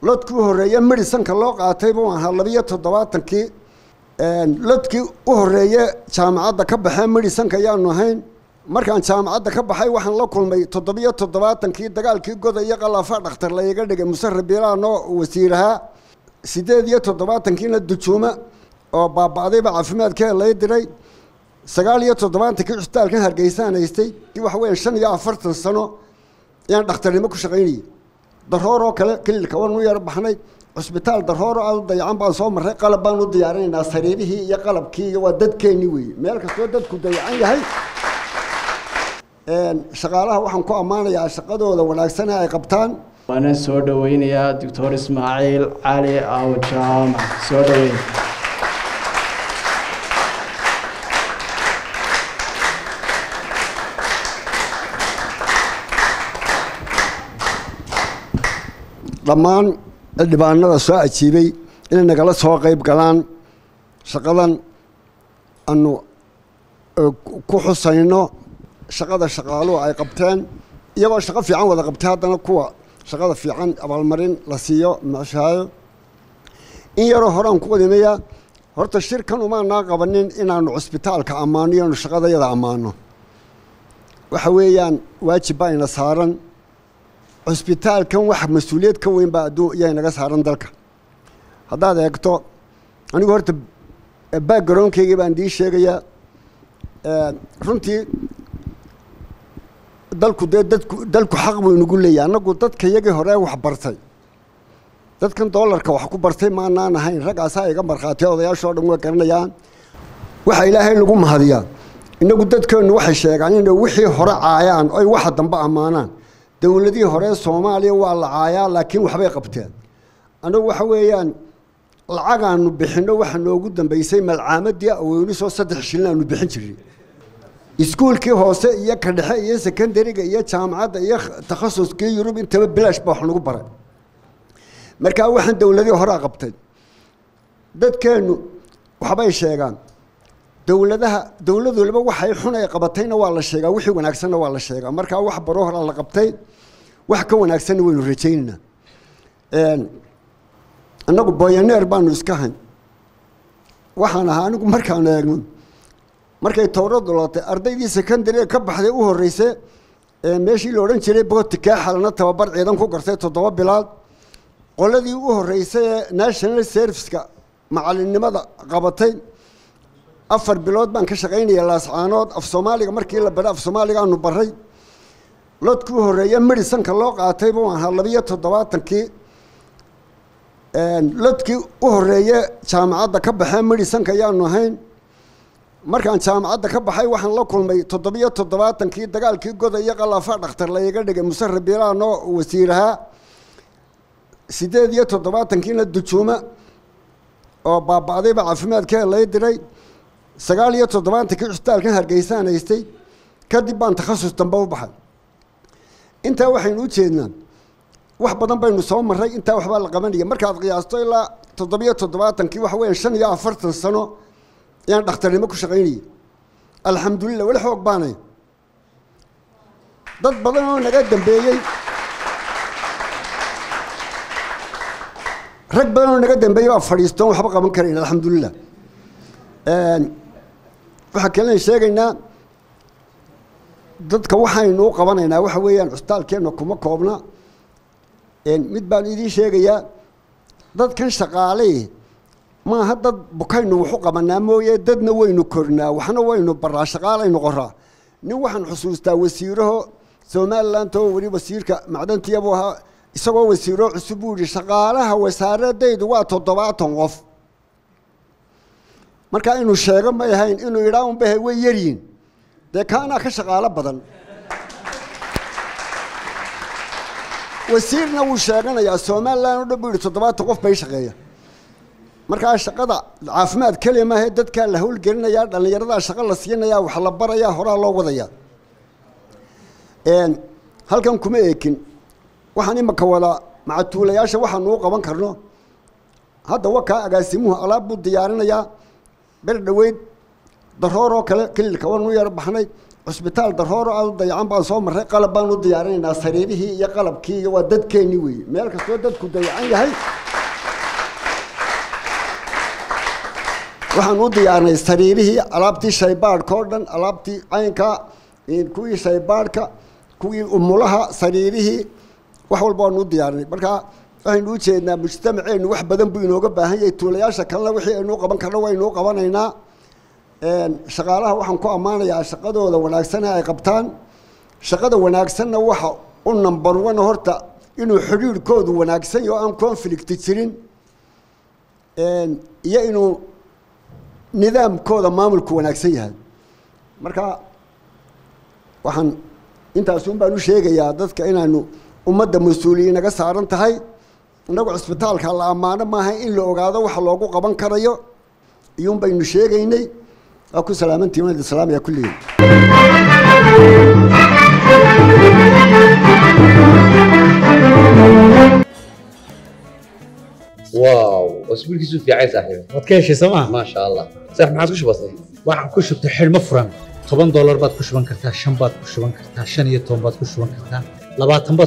lodkii u horreeye medisanka loo qaatay buu ahaa labiyo toddobaatankii lodkii u horreeye jaamacadda ka baxee medisanka ayaanu ahayn markaan jaamacadda ka baxay waxaan la kulmay toddobiyo toddobaatankii dagaalkii goda iyo qalaafa dhakhtar layga dhigay muse rabiilaan oo wasiirahaa siddeed iyo toddobaatankiina dujuuma oo baaba'dayba caafimaadkee lay diray sagaal iyo toddobaatankii cusbitaalkan hargeysaan haystay waxa weya shan iyo afartan sano ayaan dhakhtarnimo ku shaqaynayay daroor oo kale kililka waan u yar baxnay cusbitaal darooro aad u dayacan baan soo marray qalab baan u diyaarinaynaa sariirihii iyo qalabkii iyo waa dadkeennii weeye meel kastoo dadku dayacan yahay shaqaalaha waxaan ku ammaanayaa shaqadooda wanaagsane ay qabtaan waana soo dhoweynayaa doctor ismaaciil cali aw jaamac soo dhoweyn dhammaan xildhibaanada soo ajiibay inay nagala soo qayb galaan shaqadan aanu ku xusayno shaqada shaqaaluhu ay qabteen iyagoo shaqo fiican wada qabtay haddana kuwa shaqada fiican abaalmarin la siiyo mashaayo in yaroo horaan ku qadimaya horta shirkan umaanaa qabanin inaanu cusbitaalka ammaano iyoanu shaqadayada ammaano waxa weeyaan waajib baa ina saaran cusbitaalkan wax mas-uuliyad ka weyn baa adduun iyaa inaga saaran dalka haddaad eegto anigu horta backgroundkaygii baan dii sheegayaa runtii dalku dee dadku dalku xaq buu inagu leeyahy annagu dadka yagii hore wax bartay dadkan doolarka wax ku bartay maanaan ahayn raggaasaa iga markhaatiya odayaashoo dhan way garanayaan waxa ilaahay lagu mahadiyaa inagu dadkeennu waxay sheegaan inay wixii hore caayaan oy waxa dambe ammaanaan dowladihii hore soomaaliya waa la caayaa laakiin waxbay qabteen annagu waxa weeyaan lacagaanu bixinno waxa noogu dambeysay malcaamadii aweynisoo saddex shilin aanu bixin jirnay iskuulkii hoose iyo ka dhexe iyo secondariga iyo jaamacadda iyo takhasuskii yurub intaba bilaash ba wax nagu baray markaa waxaan dowladihii horea qabtay dadkeennu waxbay sheegaan dowladaha dowlad waliba waxay xun ay qabatayna waa la sheegaa wixii wanaagsanna waa la sheegaa markaa wax baro horaa la qabtay wax ka wanaagsanna waynu rajaynaynaa annagu boyaneer baanu iska hayn waxaan ahaa anigu markaan eegno markay towradu lootay ardaydii secondariga ka baxday u horreysay meeshii la odhan jiray bootikaa xalana tababar ciidan ku gartay toddoba bilaad qoladii u horreysay ee national serviceka macalinnimada qabatay afar bilood baan ka shaqaynaya laascaanood af soomaaliga markii la baray af soomaaliga aanu baray lodkii u horreeye medisanka loo qaatay buu ahaa labiyo toddobaatankii lodkii u horreeye jaamacadda ka baxee medisanka ayaanu ahayn markaan jaamacadda ka baxay waxaan la kulmay toddobiyo toddobaatankii dagaalkii goda iyo qalaafa dhakhtar layga dhigay muse rabiilaan oo wasiirahaa siddeed iyo toddobaatankiina dujuuma oo baaba'dayba caafimaadkee lay diray sagaal iyo toddobaatankii cusbitaalkan hargeysaan haystay kadib baan takhasus dambe u baxay intaa waxaynu u jeednaa wax badan baynu soo marray intaa waxbaa la qabanaya markaad qiyaasto ilaa toddobiyo toddobaatankii waxa weya shan iyo afartan sano ayaan dhakhtarnimo ku shaqaynayay alxamdulilah weli xoog baanay dad badan oo naga dambeeyey rag badan oo naga dambeeyey baa fadhiistoon waxba qaban karayn alxamdulilah waxaa kalen sheegaynaa dadka waxaynu u qabanaynaa waxa weeyaan cusbitaalkeenna kuma koobna mid baan idiin sheegayaa dadkan shaqaale maaha dad bukaynu waxu qabanaa mooye dadna waynu kornaa waxna waynu baraa shaqaalaynu qoraa nin waxaan xusuustaa wasiiraho somaliland oo weli wasiirka macdantiyabuu ahaa isagoo wasiiro cusub buu yihi shaqaalaha wasaaradaydu waa toddobaatan qof markaa inuu sheego may ahayn inuu idhaa unbahe way yaryihin dee kaanaa ka shaqaalo badan wasiirna wuu sheeganayaa somalilan o dhan buu yihi toddobaatan qof bay shaqeeya markaa shaqada caafimaad keliya maahe dadkaa la howlgelinayaa dhallinyaradaa shaqo la siinayaa wax la barayaa horaa loo wadayaa halkan kuma eekin waxaan imaka wadaa macatuulayaasha waxaanu u qaban karno hadda wakaa agaasimuhu alaab buu diyaarinayaa ber dhoweyd daroor oo kale kililka waanu yar baxnay cusbitaal darooro aad u dayacan baan soo marray qalab baan u diyaarinaynaa sariirihii iyo qalabkii iyo waa dadkeennii weeye meel kastoo dadku dayacan yahay waxaan u diyaarnay sariirihii alaabtii shaybaadhka oo dhan alaabtii caynka kuwii shaybaadhka kuwii umulaha sariirihii wax walba waanu u diyaarnay marka waxaynu u jeednaa mujtamaceennu wax badan buu inooga baahan yahay tuulayaasha kalena wixii aynuu qaban karno waynuu qabanaynaa shaqaalaha waxaan ku ammaanayaa shaqadooda wanaagsan ay qabtaan shaqada wanaagsanna waxa u number one horta inuu xidhiirhkoodu wanaagsan yaho aan conflict jirin iyo inuu nidaamkooda maamulku wanaagsan yahay marka waxaan intaasun baan u sheegayaa dadka inaanu ummadda mas-uuliyiin naga saaran tahay innagu cisbitaalka la ammaano maaha in la ogaado waxa loogu qaban karayo iyuun baynu sheegaynay waa ku salaamantihin wanad islaamaya kulligiin واو اسبوعك في عايز صاحبي waad ka heshay sooma ما شاء الله صح ما عاد بسيط waxaan ku shubtay xidhmo furan toban doolar baad ku shuban kartaa shan baad ku shuban kartaa shan iyo toban baad ku shuban kartaa labaatan baad